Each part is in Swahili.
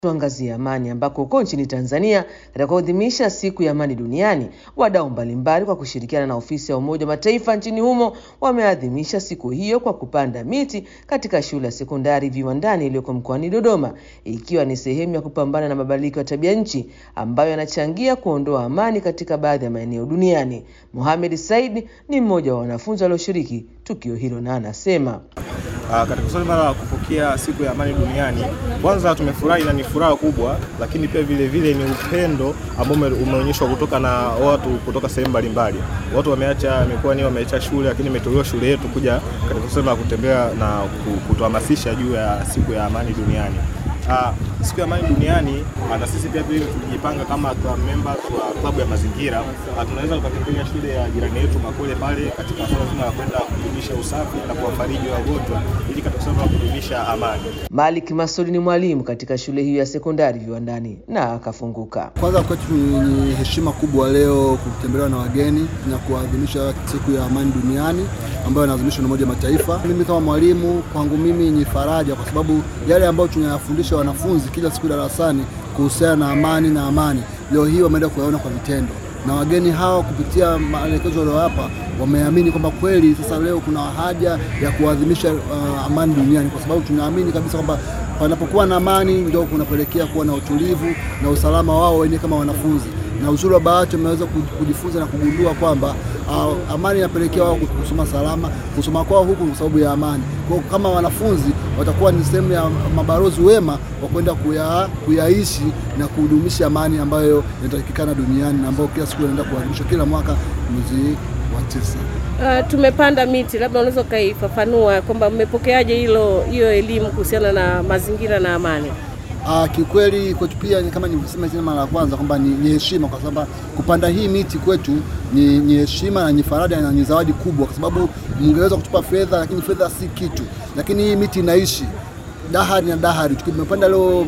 Tuangazie amani ambako huko nchini Tanzania katika kuadhimisha siku ya amani duniani, wadau mbalimbali kwa kushirikiana na ofisi ya Umoja wa Mataifa nchini humo wameadhimisha siku hiyo kwa kupanda miti katika shule ya sekondari Viwandani iliyoko mkoani Dodoma, ikiwa ni sehemu ya kupambana na mabadiliko ya tabia nchi ambayo yanachangia kuondoa amani katika baadhi ya maeneo duniani. Mohamed Said ni mmoja wa wanafunzi walioshiriki tukio hilo na anasema Uh, katika swala la kupokea siku ya amani duniani, kwanza tumefurahi na ni furaha kubwa, lakini pia vile vile ni upendo ambao umeonyeshwa kutoka na watu kutoka sehemu mbalimbali. Watu wameacha mikoani, wameacha shule, lakini imetolewa shule yetu kuja katika swala la kutembea na kutuhamasisha juu ya siku ya amani duniani. Uh, siku ya amani duniani na sisi pia vile tujipanga kama members wa klabu ya mazingira, tunaweza tukatembelea shule ya jirani yetu Makole pale katika swala zima la kwenda kudumisha usafi na kuwafariji wagonjwa ili katika swala la kudumisha amani. Malik Masudi ni mwalimu katika shule hiyo ya sekondari Viwandani na akafunguka. Kwanza kwetu ni heshima kubwa leo kutembelewa na wageni na kuadhimisha siku ya amani duniani ambayo inaadhimishwa na Umoja wa Mataifa. Mimi kama mwalimu, kwangu mimi ni faraja, kwa sababu yale ambayo tunayafundisha wanafunzi kila siku darasani kuhusiana na amani na amani, leo hii wameenda kuyaona kwa vitendo, na wageni hawa kupitia maelekezo waliowapa wameamini kwamba kweli sasa leo kuna haja ya kuadhimisha uh, amani duniani, kwa sababu tunaamini kabisa kwamba panapokuwa na amani ndio kunapelekea kuwa na utulivu na usalama wao wenyewe kama wanafunzi. Na uzuri wa bahati wameweza kujifunza na kugundua kwamba uh, amani inapelekea wao kusoma salama, kusoma kwao huku kwa sababu ya amani. Kwa kama wanafunzi watakuwa ni sehemu ya mabalozi wema wa kwenda kuya, kuyaishi na kudumisha amani ambayo inatakikana duniani na ambayo kila siku inaenda kuadhimishwa kila mwaka mwezi wa tisa. Uh, tumepanda miti, labda unaweza ukaifafanua kwamba mmepokeaje hilo hiyo elimu kuhusiana na mazingira na amani? Uh, kiukweli kwetu pia kama nilivyosema tena mara ya kwanza kwamba ni, ni heshima kwa sababu kupanda hii miti kwetu ni, ni heshima na ni faraja na ni zawadi kubwa, kwa sababu mngeweza kutupa fedha, lakini fedha si kitu, lakini hii miti inaishi dahari na dahari. Tumepanda leo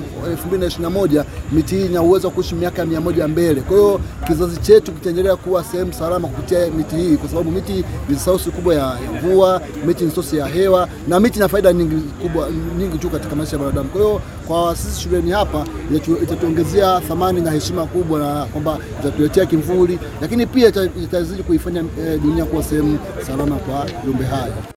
2021 miti hii ina uwezo wa kuishi miaka mia moja mbele. Kwa hiyo kizazi chetu kitaendelea kuwa sehemu salama kupitia miti hii, kwa sababu miti ni source kubwa ya mvua, miti ni source ya hewa na miti ina faida nyingi kubwa nyingi tu katika maisha ya binadamu. Kwa hiyo kwa sisi shuleni hapa itatuongezea thamani na heshima kubwa, na kwamba itatuletea kimvuli, lakini pia itazidi kuifanya dunia kuwa sehemu salama kwa viumbe hai.